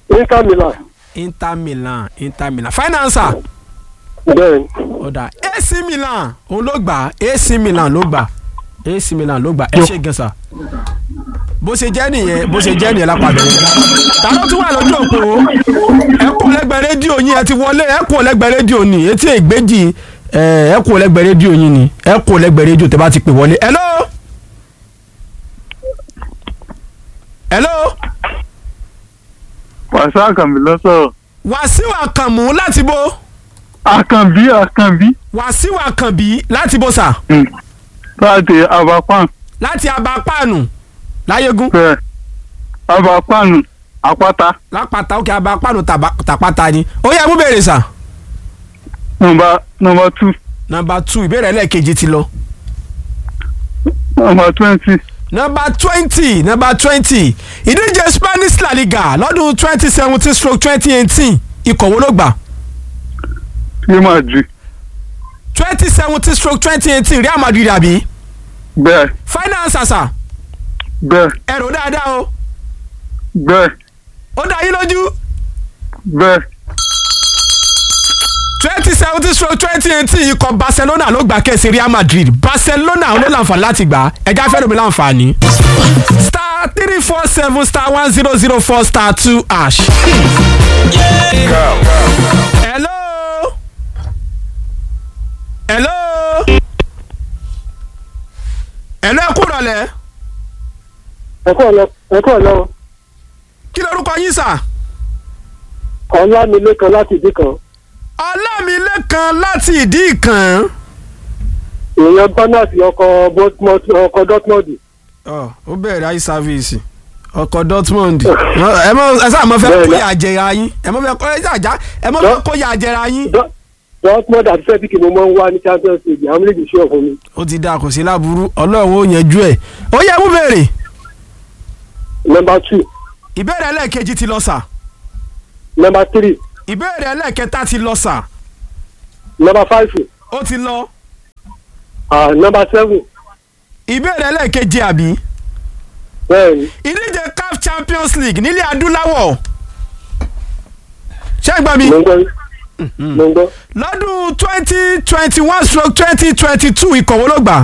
Inter Milan. Inter Milan Inter Milan finance Bẹ́ẹ̀ni. ọ̀dà AC Milan òun ló gbà AC Milan ló gbà AC Milan ló gbà ẹ ṣe gan sa bó ṣe jẹ́ nìyẹn bó ṣe jẹ́ nìyẹn lápapọ̀ ta ló tún wà lójú òpó ẹ kú lẹ́gbẹ̀ẹ́ rédíò yín ẹ ti wọlé ẹ kú lẹ́gbẹ̀ẹ́ rédíò ní etí ìgbéjì ẹ ẹ kú lẹ́gbẹ̀ẹ́ rédíò yín ni ẹ kú lẹ́gbẹ̀ẹ́ rédíò tẹ́ bá ti pè wọlé hello hello wàṣà àkànbí ló sọ̀rọ̀. Wàsíù Àkànmú láti bo àkànbí àkànbí Wàsíù Àkànbí láti bo sà láti abapan láti abapáànù láyégún bẹ́ẹ̀ abapanu àpáta lápáta òkè abapáànù tàbá- tàpáta ni ó yẹ mú bèrè sà. nọmba nọmba two nọmba two ìbéèrè ẹlẹ́ẹ̀kejì ti lọ. nọmba twenty nọmba twenty nọmba twenty ìdíje Spanish La Liga lọ́dún twenty seventeen stroke twenty eighteen ikọ̀ wo ló gbà Real Madrid twenty seventeen stroke twenty eighteen Real Madrid àbí bẹ́ẹ̀ finance àṣà bẹ́ẹ̀ ẹ̀rọ dáadáa o bẹ́ẹ̀ ó dá yín lójú bẹ́ẹ̀ twenty seventeen stroke twenty eighteen ikọ̀ Barcelona ló gbà kẹ́sì Real Madrid Barcelona ló láǹfààní láti gbà ẹja fẹ́ẹ́ lómi láǹfààní. star three four seven star one zero zero four star two hash. hello hello hello ẹ kú rọ̀lẹ́ Ẹ̀kọ́ ọ̀lọ́ ẹ̀kọ́ ọ̀lọ́ kí lorúkọ yín sà Ọlámilékan láti ìdí kan. Ọlámilékan láti ìdí ìkàn. Èèyàn Bánàsì ọkọ̀ Bournemouth ọkọ̀ Dortmund. ọ ó bẹ̀rẹ̀ ayé sáfíìsì ọkọ̀ Dortmund ẹ mọ ẹ sáà mọ fẹ́ Bẹ́ẹ̀ kó ni. yà jẹra yín ẹ mọ fẹ́ kó ẹ sàjà ẹ mọ fẹ́ kó yà jẹra yín. Dor- Dortmund àti Celtic ni mo máa ń wá ní Champions League àwọn méjèèjì ṣe ọ̀fun mi. ó ti dáa kò sí láburú ọlọ́run ó yanjú ẹ̀ ó yẹ mú béèrè Number two ìbéèrè ẹlẹ́ẹ̀kejì ti lọ sà number three ìbéèrè ẹlẹ́ẹ̀kẹta ti lọ sà number five ó ti lọ ah number seven ìbéèrè ẹlẹ́ẹ̀keje àbí bẹ́ẹ̀ni ìdíje CAF Champions League nílẹ̀ adúláwọ̀ ṣé ẹ gbọ́ mi mo ń gbọ́ mo ń gbọ́ lọ́dún twenty twenty one stroke twenty twenty two ikọ̀ wo ló gbà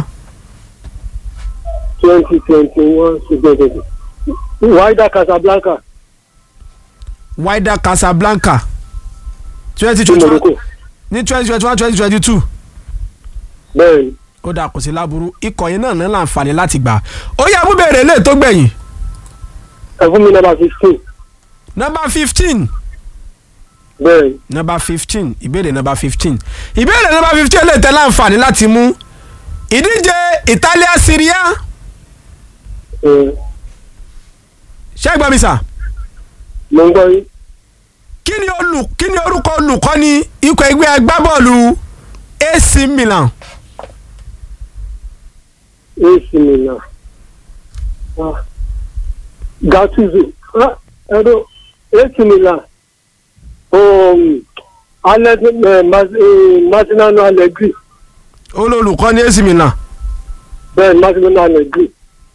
twenty twenty one ṣùgbọ́n twenty Wydad Casablanca Wydad Casablanca twenty ní twenty one Morocco ní twenty twenty one twenty twenty two bẹ́ẹ̀ni ó dà kò sí láburú ikọ̀ yẹn náà ní láǹfààní láti gbà ó yẹ mú béèrè lè tó gbẹ̀yìn ẹ fún mi number fifteen nọ́mbà fifteen bẹ́ẹ̀ni nọ́mbà fifteen ìbéèrè nọ́mbà fifteen ìbéèrè nọ́mbà fifteen lè tẹ́ láǹfààní láti mú ìdíje Italia Serie A ẹ ṣé ẹ gbọ́ mi sà mo ń gbọ́ yín kí ni olù kí ni orúkọ olùkọ́ni ikọ̀ ẹgbẹ́ agbábọ́ọ̀lù AC Milan AC Milan ah Gattuso ah ẹ̀rọ AC Milan um Alex eh, Mas- eh, Massimiliano Allegri olùkọ́ni AC Milan bẹ́ẹ̀ni Massimiliano Allegri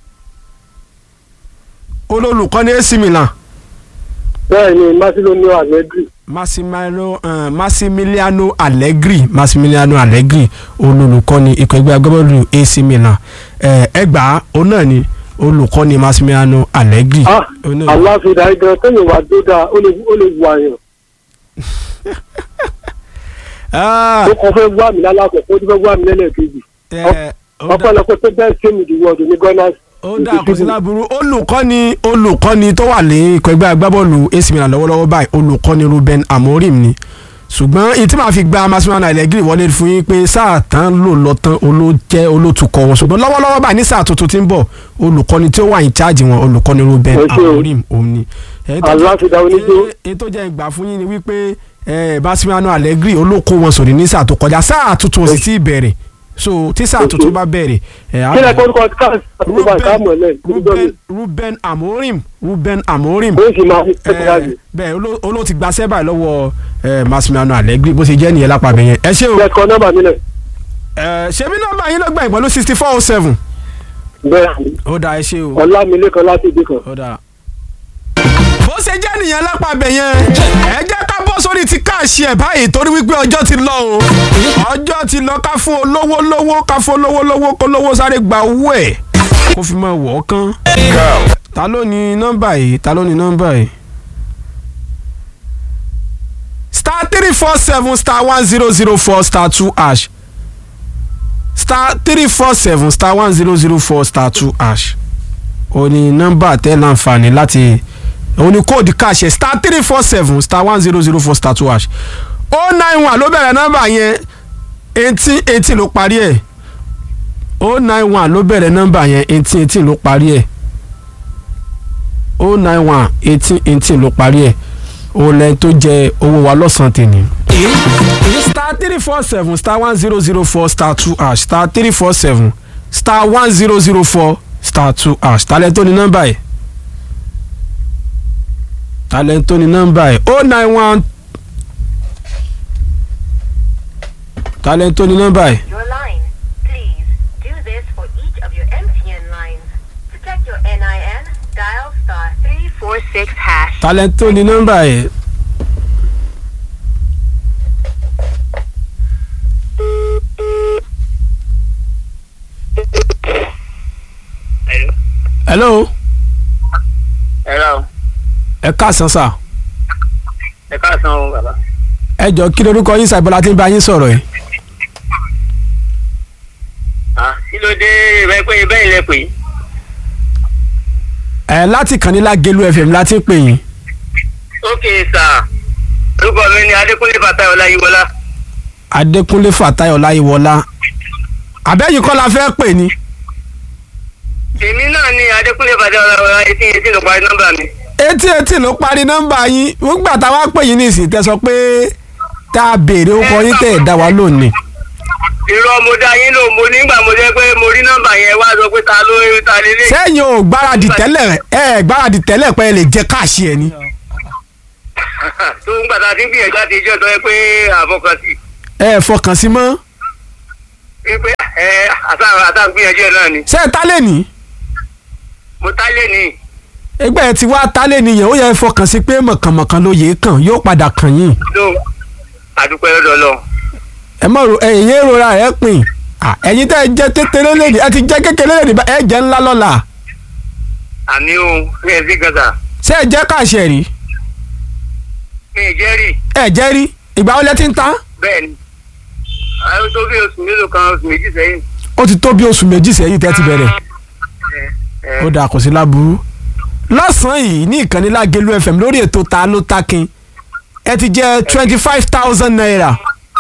olùkọ́ni AC Milan bẹ́ẹ̀ni Massimiliano Allegri Massimiliano uh, Massimiliano Allegri Massimiliano Allegri olùkọ́ni ikọ̀ ẹgbẹ́ agbábọ́ọ̀lù AC Milan ẹ ẹgbàá òun náà ni olùkọ́ni Massimiliano Allegri. ah Òun náà ni. aláfíà ìgbà tẹ́yìn wà tó dáa ó lè ó lè wù àyàn Ah, ó kàn fẹ́ wá mi lálàkọ̀ọ́ ó ti fẹ́ wá mi lẹ́lẹ́kejì ẹ, ó dà- ọpọlọpọ tó bẹ́ẹ̀ ṣé mi ìdíwọ́ ọdún ní gunners ó dà kò sí láburú olùkọ́ni olùkọ́ni tó wà ní ikọ̀ ẹgbẹ́ agbábọ́ọ̀lù AC Milan lọ́wọ́lọ́wọ́ báyìí olùkọ́ni Ruben Amorim ni ṣùgbọ́n èyí tí màá fi gba Massimiliano Allegri wọlé fún yín pé sáà tán lò lọ tán olójẹ́ olótukọ̀ wọn ṣùgbọ́n lọ́wọ́lọ́wọ́ báyìí ní sáà tuntun tí ń bọ̀ olùkọ́ni tí ó wà ní cháàjì wọn olùkọ́ni Ruben Ẹ ṣé o. Amorim òun ni. Èyí tó jẹ́- aláfíà oníjó èyí tó jẹ́ ìgbà fún yín ni wípé eh, Massimiliano Allegri olóko wọn sòrí ní sáà tó kọjá sáà tuntun ò sì tí ì bẹ̀rẹ̀ so tí sáà tuntun bá bẹ̀rẹ̀ eh, á kí lẹ bẹ̀rẹ̀. kọ́ orúkọ káàsì àti bá ká mọ̀ lẹ̀ Ruben Ruben Amorim Ruben Amorim ó sì máa fi eh, tẹ́tẹ́ bẹ́ẹ̀ oló- oló ti gbaṣẹ́ báyìí lọ́wọ́ eh, Massimiliano Allegri bó ṣe jẹ́ nìyẹn lápá bẹ̀yẹn ẹ ṣé o ẹ kọ nọ́mbà mi lẹ̀ Eh, ṣebí nọ́mbà yín ló gbà pẹ̀lú sixty four oh seven bẹ́ẹ̀ ni ó dáa ẹ ṣé o ọlámilékan láti ìdí kan. ó dáa. bó ṣe jẹ́ nìyẹn lápàbẹ̀ yẹn ẹ jẹ́ ká bọ́ sórí ti káàṣì ẹ̀ báyìí torí wípé ọjọ́ ti lọ o ọjọ́ ti lọ ká fún olówó lówó ká fún olówó lówó kó lówó sáré gba owó ẹ̀ kó fi máa wọ̀ ọ́ kán ta ló ní nọ́mbà yìí ta ló ní nọ́mbà yìí star three four seven star one zero zero four star two hash star three four seven star one zero zero four star two hash o ní nọ́mbà tẹ́ láǹfààní láti o ní kóòdù káàṣẹ star three four seven star one zero zero four star two hash o nine one ló bẹ̀rẹ̀ nọ́mbà yẹn eighteen eighteen ló parí ẹ̀ o nine one ló bẹ̀rẹ̀ nọ́mbà yẹn eighteen eighteen ló parí ẹ̀ o nine one eighteen eighteen ló parí ẹ̀ o lẹ́yìn tó jẹ owó wa lọ́sàn-án tèmi. star three four seven star one zero zero four star two hash star three four seven star one zero zero four star two hash talẹ̀ tó ní nọ́mbà yìí talẹ̀ tó ní nọ́mbà yìí o nine one talẹ̀ tó ní nọ́mbà yìí. your line. Please do this for each of your MTN lines. To check your NIN, dial star 346 hash. talẹ̀ tó ní nọ́mbà yìí. hello Hello. ẹ káàsán sà ẹ káàsán o bàbá. ẹ jọ kí lorúkọ yín sàbọ̀lá tí ń bá yín sọ̀rọ̀ yìí. Ah, kí ló dé ìbẹ́ pé bẹ́ẹ̀ lẹ pè é. ẹ láti kànnílá gelu fm láti pè yín. ok sà orúkọ mi ni adékúnlé bàtà ọláyíwọlá. adékúnlé fàtáyọ̀ láyéwọlá àbẹ́yìn kọ́ la fẹ́ pè ní. èmi náà ni adékúnlé bàtà ọláyíwọlá etí etí ló parí nọ́mbà mi. etí etí ló parí nọ́mbà yín nígbà tá a wá pè yín nísìnyí tẹ́ sọ pé tá a béèrè ó kọ yín tẹ́ ẹ̀ dá wa lónìí. irọ́ mo dá yín lò mo nígbà mo jẹ́ pé mo rí nọ́mbà yẹn wá sọ pé ta ló ta lélẹ̀. sẹ́yìn ò gbáradì tẹ́lẹ̀ ẹ ẹ̀ gbáradì tẹ́lẹ̀ pé ẹ lè jẹ káàṣì ẹ̀ ni. tó ń gbàtà tí ń gbìyànjú àti ìjọ tó yẹ pé àfọkànsí. ẹ ẹ̀ fọkàn sí mọ́. pé ẹ àtàwọn àtàwọn gbìyànjú ẹ náà ni. ṣé ẹ tálẹ̀ ní. mo tálẹ̀ ní. ẹgbẹ́ ẹ ti wá tálẹ̀ nìyẹn ó yẹ ẹ fọkàn sí pé mọ̀kànmọ̀kàn ló yẹ kàn yóò padà kàn yín. tó àdúpẹ́ lọ́dọ̀ lọ. ẹ mọ̀ ro ẹ̀yìn yẹn rora ẹ̀ pin Ah, ẹ̀yin tẹ́ ẹ jẹ́ kékeré lẹ́nìí ẹ ti jẹ́ kékeré lẹ́nìí bá ẹ jẹ́ ńlá lọ́la àmì o mi ẹ̀ sí gàdà ṣé ẹ jẹ́ káàṣẹ rí mi ì jẹ́rìí ẹ jẹ́ rí ìgbà wo lẹ ti ń ta bẹ́ẹ̀ ni àwọn tó bí oṣù mélòó kan oṣù méjì sẹ́yìn. ó ti tó bí oṣù méjì sẹ́yìn tẹ́ ti bẹ̀rẹ̀ ẹ ẹ ó dà kò sí láburú lọ́sàn-án yìí ní ìkànnì Lágelú FM lórí ètò ta ló takin ẹ ti jẹ́ twenty five thousand naira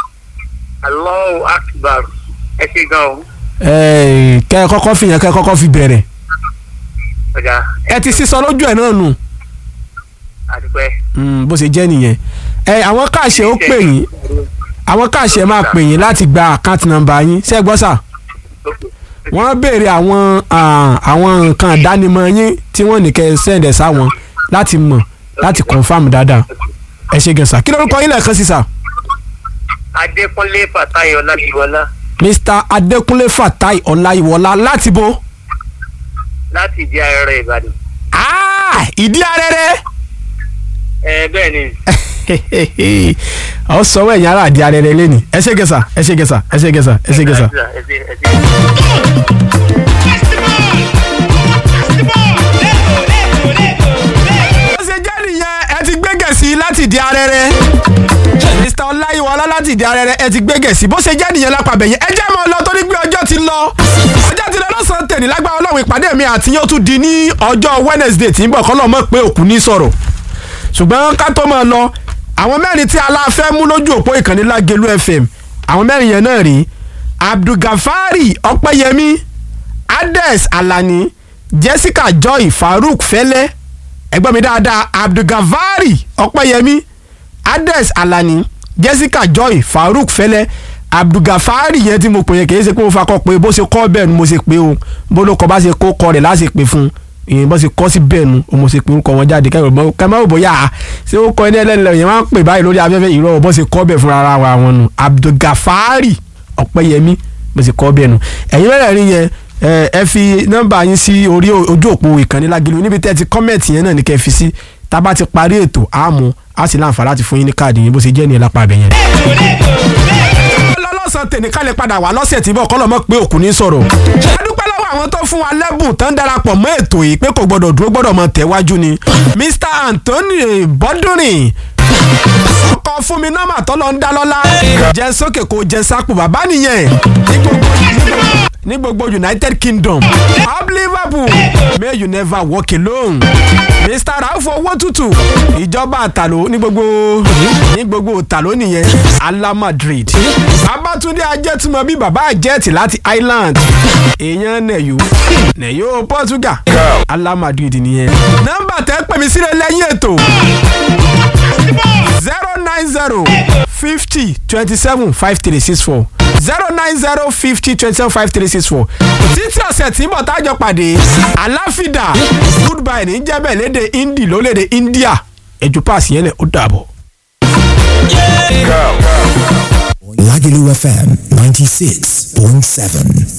Allahu Akbar ẹ ṣe gan o Ẹ, kẹ́ ẹ kọ́kọ́ fi yẹn kẹ́ ẹ kọ́kọ́ fi bẹ̀rẹ̀ ọjà ẹ ti sísọ lójú ẹ̀ náà nù àdúpẹ́. Mm, bó ṣe jẹ́ nìyẹn ẹ àwọn káàṣẹ ó pè yín àwọn káàṣẹ máa pè yín láti gba àkáǹtì nọ́mbà yín ṣé ẹ gbọ́ sà wọ́n béèrè àwọn ah, àwọn nǹkan ìdánimọ̀ yín tí wọ́n ní kẹ́ ẹ sẹ́ǹdẹ̀ sáwọn láti mọ̀ láti confam dáadáa ẹ ṣe gẹ̀ẹ́sà kí lórúkọ yín lẹ́ẹ̀kan sí sà Adékúnlé Fàtáyọ̀ Ọláyíwọlá Mr Adékúnlé Fatai Ọláyíwọlá láti bo láti ìdí ayẹyẹ Ìbàdàn. Ah, ìdí arẹrẹ ẹ bẹ́ẹ̀ ni ọ sọ wẹ̀ yàrá ìdí arẹrẹ lẹ́nu ẹ ṣe gẹ̀ẹ́sà ẹ ṣe gẹ̀ẹ́sà ẹ ṣe gẹ̀ẹ́sà ẹ ṣe gẹ̀ẹ́sà. ẹ ṣe ẹ ṣe. ó ṣe jẹ́ nìyẹn ẹ ti gbé gẹ̀ẹ́sì láti di arẹrẹ mr ọláyíwọlá láti di arẹrẹ ẹ ti gbé gẹ̀ẹ́sì bó ṣe jẹ́ nìyẹn lápapẹ̀ yẹn ẹ jẹ́ mọ́ ọ lọ torí pé ọjọ́ ti lọ ọjọ́ ti lọ lọ́sàn-án tèmi lágbára ọlọ́run ìpàdé mi àti yóò tún di ní ọjọ́ wednesday tí ń bọ̀ kọ́lọ́ mọ̀ pé òkú ní sọ̀rọ̀ ṣùgbọ́n ká tó máa lọ àwọn mẹ́rin tí aláfẹ́ mú lójú òpó ìkànnì Lágelú FM àwọn mẹ́rin yẹn náà rí abdulgafari ọpẹ́yẹmí ades alani jessica joy farouk fẹlẹ ẹgbẹ́ mi dáadáa abdulgafari ọpẹ́yẹmí ades alani jessica joy farouk fẹlẹ abdulgafari yẹn tí mo pè yẹn kì í ṣe pé mo fakọ pé bó ṣe kọ́ bẹ́ẹ̀ ni mo ṣe pé o bó ló kọ bá ṣe kó kọ rẹ̀ láti pè fún un ìyẹn bó ṣe kọ́ sí bẹ́ẹ̀ nu o mo ṣe pé orúkọ wọn jáde kẹ́mọ́ ò bóyá a ṣé ó kọ ẹni ẹlẹ́lẹ́ yẹn wọ́n á pè báyìí lórí afẹ́fẹ́ ìrọ̀ bó ṣe kọ́ bẹ́ẹ̀ fún ara wa wọn nu abdulgafari ọpẹ́yẹmí bó ṣe kọ́ bẹ́ẹ̀ nu ẹ̀yin mẹ́rẹ̀ẹ̀rin yẹn ẹ ẹ fi nọ́mbà yín sí orí ojú òpó ìkànnì Lágelú níbi tẹ́ ti kọ́mẹ̀tì yẹn náà ní kẹ́ fi sí tá a bá ti parí ètò àmú a sì láǹfà láti fún yín ní káàdì yín bó ṣe jẹ́ ní ẹlápá abẹ yẹn. lọ́lọ́sàn tèmi ká lè padà wá lọ́sẹ̀ tí bọ́ kọ́lọ́ mọ́ pé òkú ní sọ̀rọ̀. a dúpẹ́ lọ́wọ́ àwọn tó fún wa lẹ́bùn tán darapọ̀ mọ́ ètò yìí pé kò gbọ́dọ̀ dúró gbọ́dọ̀ mọ́ tẹ̀wájú ni. Mr Anthony Bọ́dúnrin ọkọ fún mi nọ́mà tọ́lọ́ ń dá lọ́lá jẹ́ sókè kó jẹ́ sápò bàbá nìyẹn ní gbogbo ní gbogbo United Kingdom up Liverpool may you never walk alone Mr Rauf owó tútù ìjọba àtàló ní gbogbo ní gbogbo àtàló nìyẹn Ala Madrid Babatunde ajẹ́túmọ̀ bí bàbá àjẹ́tì láti Ireland èèyàn nẹ̀yó nẹ̀yó Portugal Ala Madrid nìyẹn nọ́mbà tẹ́ pè mí sílẹ̀ lẹ́yìn ètò zero nine zero fifty twenty seven five three six four zero nine zero fifty twenty seven five three six four títí ọ̀sẹ̀ tí bọ̀ tájọ pàdé aláfídà goodbye ní jẹ́bẹ̀ léde hindi lólédè India ẹ̀jú paasi yẹn lẹ̀ ó dàbọ̀. Lagelu FM 96.7.